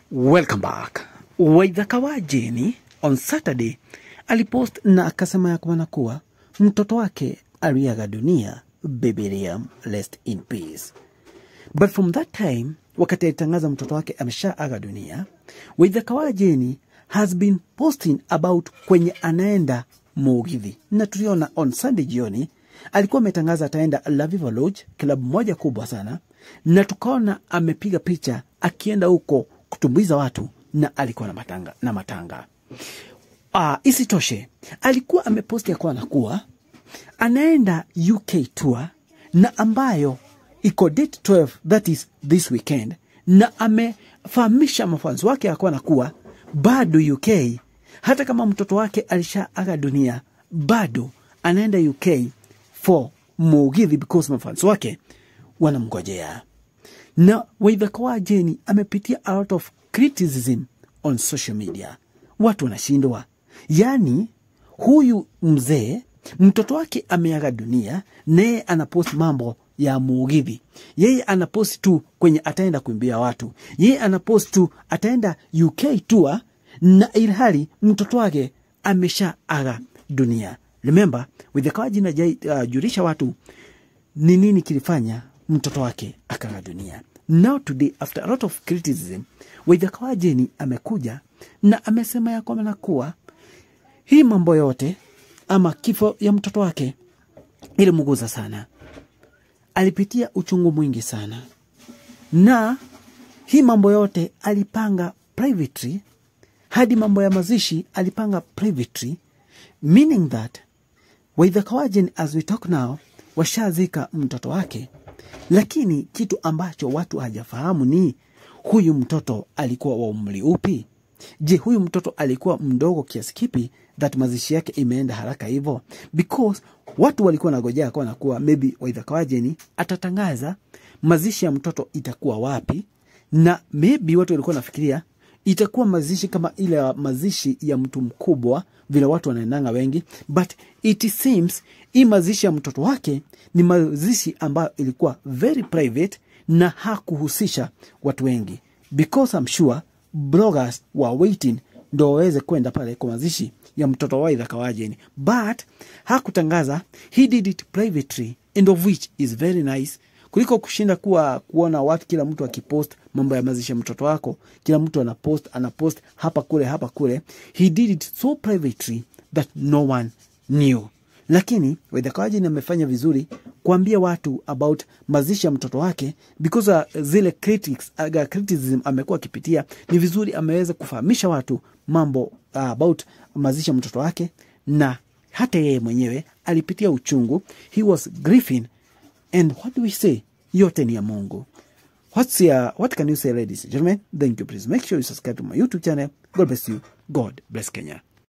Welcome back. Waithaka wa Jeni on Saturday alipost na akasema ya kwamba kuwa mtoto wake aliaga dunia, baby Liam rest in peace. But from that time, wakati alitangaza mtoto wake ameshaaga dunia, Waithaka wa Jeni has been posting about kwenye anaenda Mugithi, na tuliona on Sunday jioni alikuwa ametangaza ataenda La Viva Lodge, klabu moja kubwa sana, na tukaona amepiga picha akienda huko kutumbuiza watu na alikuwa na matanga, na matanga. Uh, isitoshe alikuwa ameposti ya kuwa nakuwa anaenda UK tour na ambayo iko date 12 that is this weekend, na amefahamisha mafanzi wake ya kuwa nakuwa bado UK, hata kama mtoto wake alishaaga dunia, bado anaenda UK for Mugithi because mafanzi wake wanamngojea na Waithaka wa Jeni amepitia a lot of criticism on social media. Watu wanashindwa, yaani huyu mzee mtoto wake ameaga dunia, naye anapost mambo ya Mugithi. Yeye anapost tu kwenye ataenda kuimbia watu, yeye anapost tu ataenda UK tour, na ilhali mtoto wake ameshaaga dunia. Remember, Waithaka wa Jeni ajajulisha uh, watu ni nini kilifanya mtoto wake akaga dunia. Now today after a lot of criticism, Waithaka wa Jeni amekuja na amesema ya kwamba kuwa hii mambo yote ama kifo ya mtoto wake ilimguza sana, alipitia uchungu mwingi sana, na hii mambo yote alipanga privately, hadi mambo ya mazishi alipanga privately, meaning that Waithaka wa Jeni as we talk now washazika mtoto wake, lakini kitu ambacho watu hajafahamu ni huyu mtoto alikuwa wa umri upi? Je, huyu mtoto alikuwa mdogo kiasi kipi that mazishi yake imeenda haraka hivyo? Because watu walikuwa nagojea kwa nakuwa maybe Waithaka wa Jeni atatangaza mazishi ya mtoto itakuwa wapi, na maybe watu walikuwa nafikiria itakuwa mazishi kama ile ya mazishi ya mtu mkubwa vile watu wanaendanga wengi, but it seems hii mazishi ya mtoto wake ni mazishi ambayo ilikuwa very private na hakuhusisha watu wengi, because I'm sure bloggers were waiting ndo waweze kwenda pale kwa mazishi ya mtoto wa Waithaka wa Jeni, but hakutangaza, he did it privately and of which is very nice kuliko kushinda kuwa kuona watu kila mtu akipost mambo ya mazishi ya mtoto wako, kila mtu anapost anapost hapa kule hapa kule. He did it so privately that no one knew. Lakini Waithaka wa Jeni amefanya vizuri kuambia watu about mazishi ya mtoto wake because uh, zile critics, uh, criticism amekuwa akipitia, ni vizuri ameweza kufahamisha watu mambo uh, about mazishi ya mtoto wake, na hata yeye mwenyewe alipitia uchungu, he was grieving And what do we say? Yote ni ya Mungu. What's your, what can you say ladies and gentlemen? Thank you. Please make sure you subscribe to my YouTube channel. God bless you. God bless Kenya.